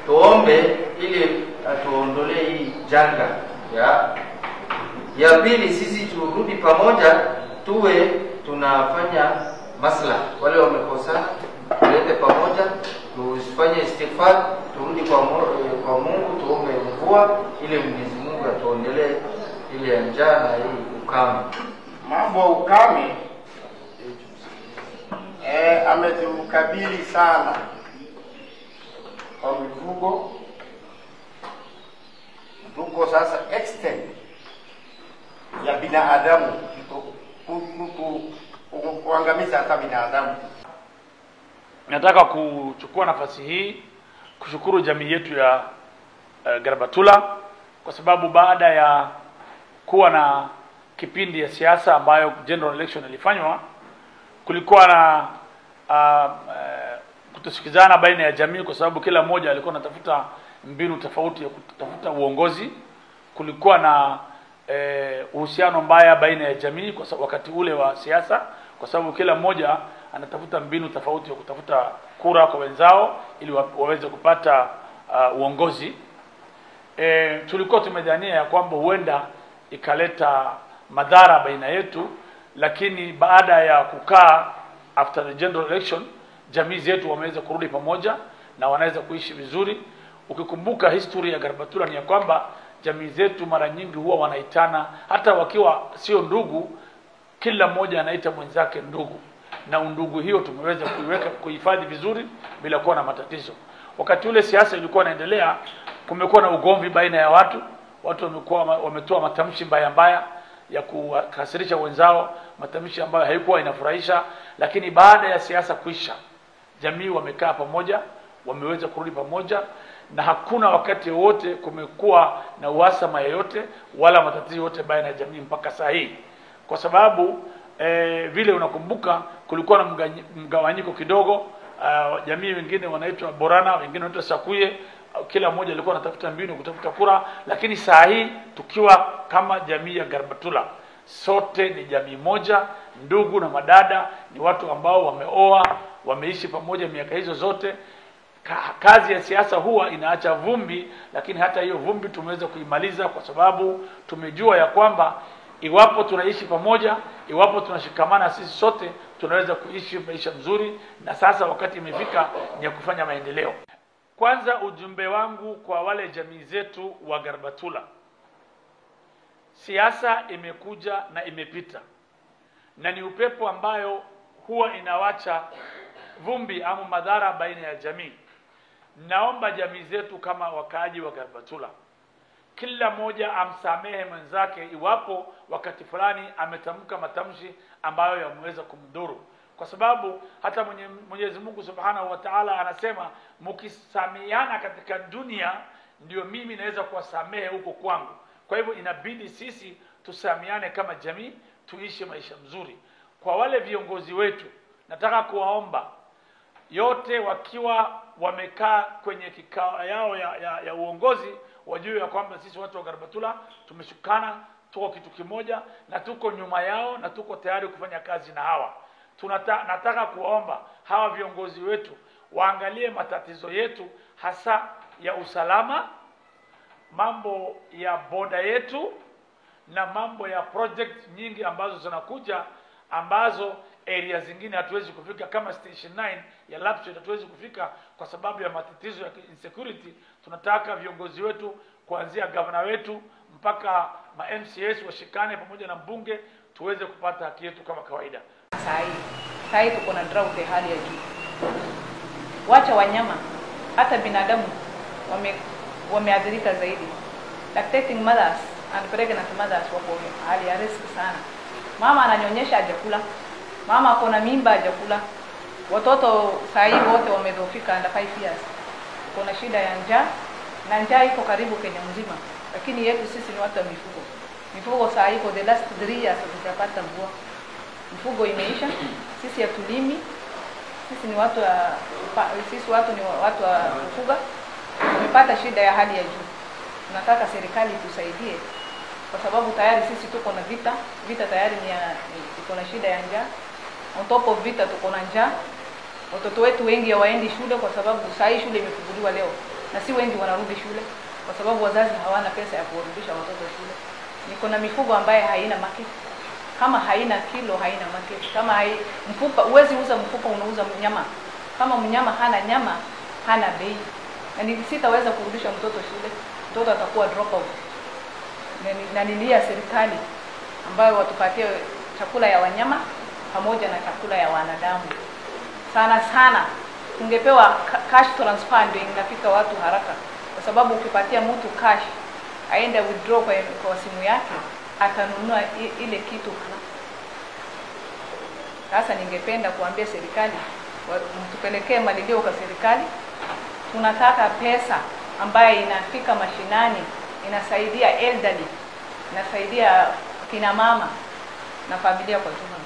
tuombe ili atuondolee hii janga ya ya pili, sisi turudi pamoja, tuwe tunafanya masla, wale wamekosana tulete pamoja, tufanye istighfar, turudi kwa, Mu- kwa Mungu, tuombe mvua ili Mwenyezi Mungu atuondelee ile ya njaa na hii ukame. Mambo ya ukame eh, ametukabili sana kwa mifugo. Tuko sasa extent ya binadamu ku- ku- ku- ku- kuangamiza hata binadamu. Nataka kuchukua nafasi hii kushukuru jamii yetu ya uh, Garbatula kwa sababu baada ya kuwa na kipindi ya siasa ambayo general election ilifanywa, kulikuwa na uh, uh, kutosikizana baina ya jamii, kwa sababu kila mmoja alikuwa anatafuta mbinu tofauti ya kutafuta uongozi. Kulikuwa na eh, uhusiano mbaya baina ya jamii kwa sababu wakati ule wa siasa, kwa sababu kila mmoja anatafuta mbinu tofauti ya kutafuta kura kwa wenzao ili wa- waweze kupata uh, uongozi. E, tulikuwa tumedhania ya kwamba huenda ikaleta madhara baina yetu, lakini baada ya kukaa after the general election, jamii zetu wameweza kurudi pamoja na wanaweza kuishi vizuri. Ukikumbuka history ya Garbatula ni ya kwamba jamii zetu mara nyingi huwa wanaitana, hata wakiwa sio ndugu, kila mmoja anaita mwenzake ndugu, na undugu hiyo tumeweza kuiweka kuhifadhi vizuri bila kuwa na matatizo. Wakati ule siasa ilikuwa inaendelea, kumekuwa na ugomvi baina ya watu, watu wamekuwa wametoa matamshi mbaya mbaya ya kuwakasirisha wenzao, matamshi ambayo haikuwa inafurahisha, lakini baada ya siasa kuisha, jamii wamekaa pamoja, wameweza kurudi pamoja, na hakuna wakati wowote kumekuwa na uhasama yoyote wala matatizo yote baina ya jamii mpaka saa hii, kwa sababu eh, vile unakumbuka kulikuwa na mganyi- mgawanyiko kidogo. Uh, jamii wengine wanaitwa Borana, wengine wanaitwa Sakuye. Uh, Kila mmoja alikuwa anatafuta mbinu kutafuta kura, lakini saa hii tukiwa kama jamii ya Garbatula sote ni jamii moja, ndugu na madada, ni watu ambao wameoa, wameishi pamoja miaka hizo zote. Ka- Kazi ya siasa huwa inaacha vumbi, lakini hata hiyo vumbi tumeweza kuimaliza kwa sababu tumejua ya kwamba iwapo tunaishi pamoja, iwapo tunashikamana sisi sote, tunaweza kuishi maisha mzuri, na sasa wakati imefika ni ya kufanya maendeleo. Kwanza, ujumbe wangu kwa wale jamii zetu wa Garbatula, siasa imekuja na imepita, na ni upepo ambayo huwa inawacha vumbi ama madhara baina ya jamii. Naomba jamii zetu kama wakaaji wa Garbatula, kila mmoja amsamehe mwenzake iwapo wakati fulani ametamka matamshi ambayo yameweza kumdhuru, kwa sababu hata mwenye, Mwenyezi Mungu Subhanahu wa Ta'ala anasema mkisameheana katika dunia ndio mimi naweza kuwasamehe huko kwangu. Kwa hivyo inabidi sisi tusameheane kama jamii, tuishi maisha mzuri. Kwa wale viongozi wetu, nataka kuwaomba yote wakiwa wamekaa kwenye kikao yao ya, ya, ya uongozi wajue ya kwamba sisi watu wa Garbatula tumeshukana, tuko kitu kimoja na tuko nyuma yao na tuko tayari kufanya kazi na hawa. Tunata, nataka kuwaomba hawa viongozi wetu waangalie matatizo yetu hasa ya usalama, mambo ya boda yetu na mambo ya project nyingi ambazo zinakuja ambazo area zingine hatuwezi kufika kama station 9 ya Lapsset hatuwezi kufika kwa sababu ya matatizo ya insecurity. Tunataka viongozi wetu kuanzia gavana wetu mpaka ma MCS washikane pamoja na mbunge tuweze kupata haki yetu kama kawaida. Saa hii saa hii tuko na drought ya hali ya juu. Wacha wanyama, hata binadamu wame wameathirika zaidi. Lactating mothers and pregnant mothers wako hali ya risk sana. Mama ananyonyesha hajakula, mama ako na mimba hajakula, watoto saa hii wote wamedhoofika under 5 years. Kuna shida ya njaa na njaa iko karibu Kenya mzima, lakini yetu sisi ni watu wa mifugo. Mifugo saa hii for the last 3 years hatujapata mvua mfugo imeisha, sisi hatulimi, sisi ni watu wa pa- sisi watu ni wa- watu wa kufuga, tumepata shida ya hali ya juu. Tunataka serikali tusaidie, kwa sababu tayari sisi tuko na vita, vita tayari ni ya ni- tuko na shida ya njaa. On top of vita tuko na njaa, watoto wetu wengi hawaendi shule kwa sababu saa hii shule imefunguliwa leo, na si wengi wanarudi shule kwa sababu wazazi hawana pesa ya kuwarudisha watoto shule. Niko na mifugo ambaye haina market, kama haina kilo haina market. Kama hai, mfupa huwezi uza mfupa, unauza mnyama. Kama mnyama hana nyama hana bei, na ni- sitaweza kurudisha mtoto shule, mtoto atakuwa drop out. Na ni- na nilia serikali ambayo watupatie chakula ya wanyama pamoja na chakula ya wanadamu. Sana sana tungepewa ca- cash transfer ndio inafika watu haraka, kwa sababu ukipatia mtu cash aende withdraw kwa, kwa simu yake atanunua i- ile kitu haraka. Sasa ningependa kuambia serikali wa- mtupelekee malilio kwa serikali. Tunataka pesa ambayo inafika mashinani, inasaidia elderly, inasaidia kina mama na familia kwa jumla.